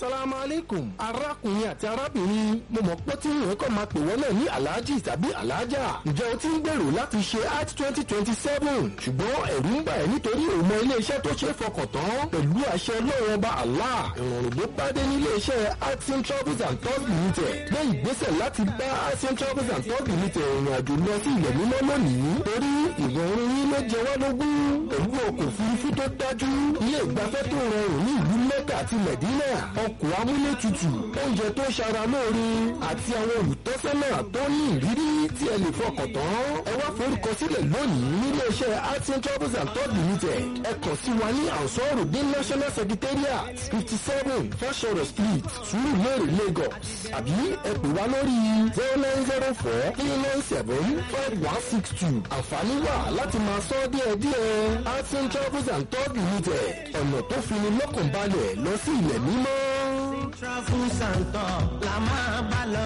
salamu aleykum arákùnrin àti arábìnrin mo mọ̀ pé tí ìwé kan máa pè wọ́n náà ní alhaji tàbí alhaja ǹjẹ́ o ti ń gbèrò láti ṣe art twenty twenty seven ṣùgbọ́n ẹ̀rù ń bà ẹ́ nítorí òun mọ iléeṣẹ́ tó ṣe é fọkàn tán pẹ̀lú àṣẹ lọ́wọ́ bá allah ìrọ̀rùn ló bá dé ní iléeṣẹ́ artisan travels and tours limited gbé ìgbésẹ̀ láti bá artisan travels and tours limited ìrìn àjò lọ sí ilẹ̀ mímọ́ lónìí torí ìrọ̀rùn yín ló jẹ wá lógún pẹ̀lú ọkọ̀ òfurufú tó dájú ilé ìgbafẹ́ tó rọrùn ní ìlú mẹ́kà àti mẹ̀dínà ọkọ̀ amúlétutù oúnjẹ tó ṣara lóore àti àwọn olùtọ́sọ́nà tó ní ìrírí tí ẹ lè fọkàn tán ẹ wá forúkọ sílẹ̀ lónìí nílé iṣẹ́ artisan travels and tours limited ẹ kàn sí wa ní àǹsọ́rù dé national secretariat fifty seven fashoro street surulere lagos àbí ẹ pè wá lórí zero nine zero four three nine seven five one six two àǹfààní wà láti máa sọ díẹ̀díẹ̀ artisan travels and tours limited ọ̀nà tó fini lọ́kàn balẹ̀ lọ sí ilẹ̀ mímọ́. travels and tours la máa bá lọ.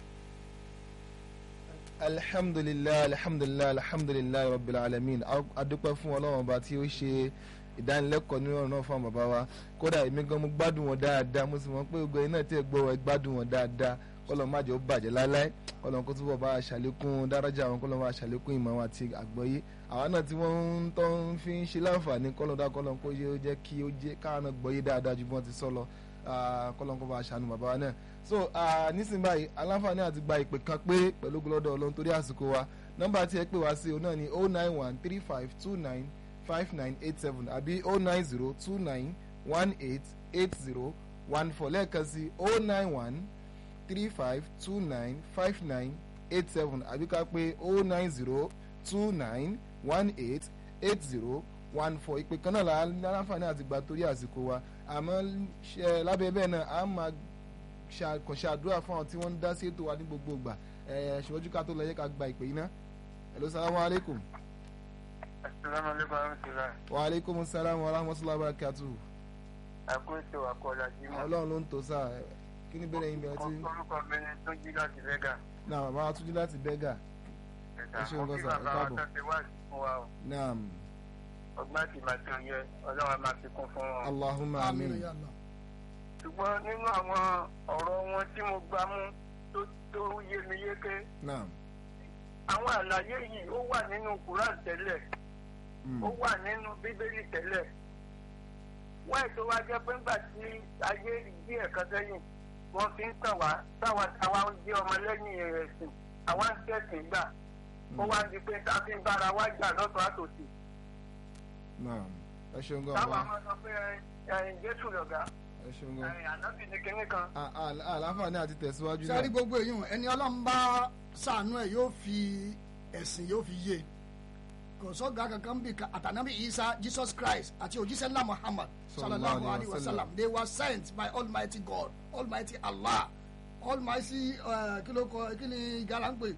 alhamdulilayi alhamdulilayi alhamdulilayi rabbil alamin adúpẹ́ fún ọlọ́run ọba tí ó ṣe ìdánilẹ́kọ̀ọ́ nínú ọ̀rọ̀ náà fún àwọn bàbá wa kódà èmi gan mo gbádùn wọn dáadáa mo sì mọ̀ pé gbogbo iná tí ẹ gbọ́ ẹ gbádùn wọn dáadáa kọ́lọ̀ má jẹ́ ó bàjẹ́ láéláé kọ́lọ̀ kó túbọ̀ bá a ṣàlékún dáràjà àwọn kọ́lọ̀ bá a ṣàlékún ìmọ̀ wọn àti àgbọ́yé àwọn náà tí wọ́n ń tọ́ ń fi ń ṣe láǹfààní kọ́lọ̀ dá kọ́lọ̀ kó yẹ ó jẹ́ kí ó jẹ́ káwọn náà gbọ́yé dáadáa ju bí wọ́n ti sọ lọ kọ́lọ̀ kó bá a ṣàánú bàbá wa náà so nísìnyí báyìí aláǹfààní àti gba ìpè kan pé pẹ̀lú gbọ́dọ̀ ọlọ́run torí àsìkò wa nọ́mbà tí ẹ pè wá sí o náà ni oh nine one three five two nine five nine eight seven àbí oh nine zero two nine one eight eight zero one four lẹ́ẹ̀kan sí oh nine one three five two nine five nine eight seven àbí ká pé oh nine zero two nine one eight eight zero one four ìpè kan náà la láǹfààní àti gbà torí àsìkò wa àmọ́ lábẹ́ bẹ́ẹ̀ náà a máa kàn ṣàdúrà fún àwọn tí wọ́n ń dá sí ètò wa ní gbogbo ìgbà ṣùgbọ́n ká tó lọ yẹ ká gba ìpè yìí ná hello salamu aleykum. asalaamu aleykum wa rahmatulah. wa aleykum salaam wa rahmatulah barakatu. àkóso àkọọ́lá jimá. ọlọ́run ló ń tò sáà kí ni bẹ́ẹ̀ yín bẹ́ẹ̀ tí. orúkọ mi ni tó jí láti bẹ́gà. náà màmá wa tún jí láti bẹ́gà. ẹ ṣeun mo kí gọ́sà ẹ bàbá wa káàbọ̀. tó ti wá sí fún wa o. naam ọgbọ́n àti màtí òye ọlọ́run á máa fi kún fún wọn. allahumma amin. ṣùgbọ́n nínú àwọn ọ̀rọ̀ wọn tí mo gbá mú tó tó yé mi yéké naam. àwọn àlàyé yìí ó wà nínú Quran tẹ́lẹ̀ Mm. ó wà nínú bíbélì tẹ́lẹ̀ wọ́n ètò wa jẹ́ pé ńgbà tí ayé díẹ̀ kan sẹ́yìn wọ́n fi ń tàn wá táwa táwa ń jẹ́ ọmọlẹ́yìn ẹ̀sìn àwa ń tẹ̀sìn gbà ó wá di pé ká fi ń bára wá jà lọ́tọ̀ àtòsí naam. ẹ ṣeun gan táwa wa máa sọ pé ẹ̀yìn Jésù lọ̀gá ẹ ṣeun gan. ẹ̀yìn ànábì ní kinní kan À- à- àlàáfààní àti tẹ̀síwájú sẹ́rí náà. gbogbo èèyàn ẹni ọlọ́run bá sànú ẹ̀ yóò fi ẹ̀sìn yóò fi yé kò sọ́gà kankan bí àtànábì isa jesus christ àti òjíṣẹ́ ńlá muhammad sallallahu alayhi wa sallam they were sent by almighty god almighty allah almighty uh, kí ló kọ kí ni gàlà ń pè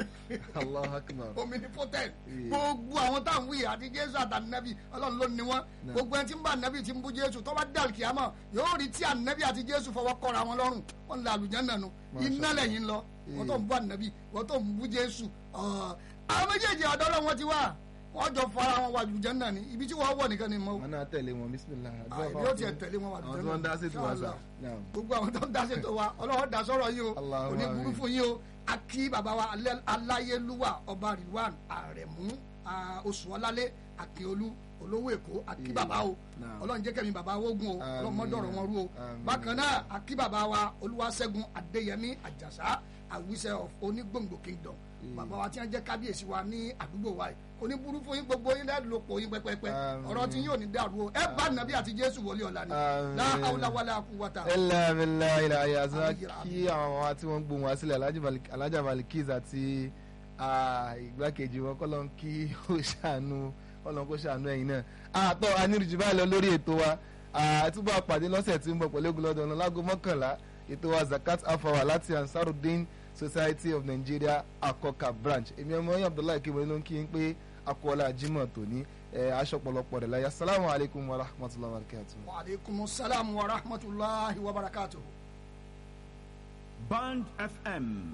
allah akbar. omnipotent Yeah. gbogbo àwọn táwọn wí àti jésù àtànẹ́bì ọlọ́run ló ní wọn Nah. gbogbo ẹni tí ń bá ànẹ́bì tí ń bú jésù tó bá dàlù kìámọ̀ yóò rí tí ànẹ́bì àti jésù fọwọ́ kọ́ra wọn lọ́rùn wọn lè àlùjánnà nù Masha iná Allah. lẹ́yìn lọ wọ́n tó ń Yeah. bú ànẹ́bì wọ́n tó ń bú jésù ọ̀, àwọn méjèèjì ọ̀dọ́ lọ́wọ́ ti wá wọ́n jọ fara wọn wà àlùjánnà ni ibi tí wọ́n wọ̀ nìkan ni mo wọn náà tẹ̀lé wọn bisimilah. àìní ó tiẹ̀ tẹ̀lé wọn wà àwọn tí wọ́n ń dá sí tiwa sá. naam. gbogbo àwọn tó ń dá ṣètò wa ọlọ́wọ́ dá sọ̀rọ̀ yìí o Allahumma kò ní burú amin. fún yín o akí bàbá wa alẹ́- aláyélúwà ọba rilwan àrẹ̀mú ah, oṣù ọlálẹ́ akíolú olówó èkó akí Yeah. bàbá o Naam. ọlọ́run jẹ́ kẹ́mi bàbá wógun o Àmín. ọlọ́run mọ́dọ̀rọ̀ wọn rú o Àmín. bákan náà akí bàbá wa olúwaṣẹ́gun adéyẹmí àjàsá àwíṣẹ́ of onígbòǹgbò kingdom Yeah. bàbá wa tí wọ́n jẹ́ kábíyèsí wa ní àdúgbò wa yìí kò ní burú fún yín gbogbo yín lẹ́ẹ̀lọ́pọ̀ yín pẹ́pẹ́pẹ́ Àmín. ọ̀rọ̀ tí yóò ní dàrú o ẹ bá nàbí àti jésù wọlé ọ̀la ni Àmín. la hawla wala quwwata ẹlẹ́ ẹlẹ́ ilẹ̀ ayé àti Àmín. kí àwọn ọmọ wa tí wọ́n ń gbóhùn wá sílẹ̀ Alhaji Malik- Alhaja Malikiz àti ah, ìgbákejì wọn kọ́lọ́n kí ó ṣàánú kọ́lọ́n kó ṣàánú ẹ̀yin náà. àtọ́ anirujì báyìí lọ lórí ètò wa àtúbọ̀ àpàdé lọ́sẹ̀ tí ń bọ̀ pẹ̀lú ogun lọ́dọ̀ ọ̀nà láago mọ́kànlá ètò wa Zakat Afawa láti Ansarudeen Society of Nigeria Akoka branch èmi ọmọ yín Abdullahi kébọlé ló ń kí n pé akọ́lá Jimoh tòní aṣọ pọ̀lọpọ̀ rẹ̀ láyé assalamu alaikum wa rahmatullahi wa barakatuh. wa aleykum salaam wa rahmatulahi wa barakatuhu. Band FM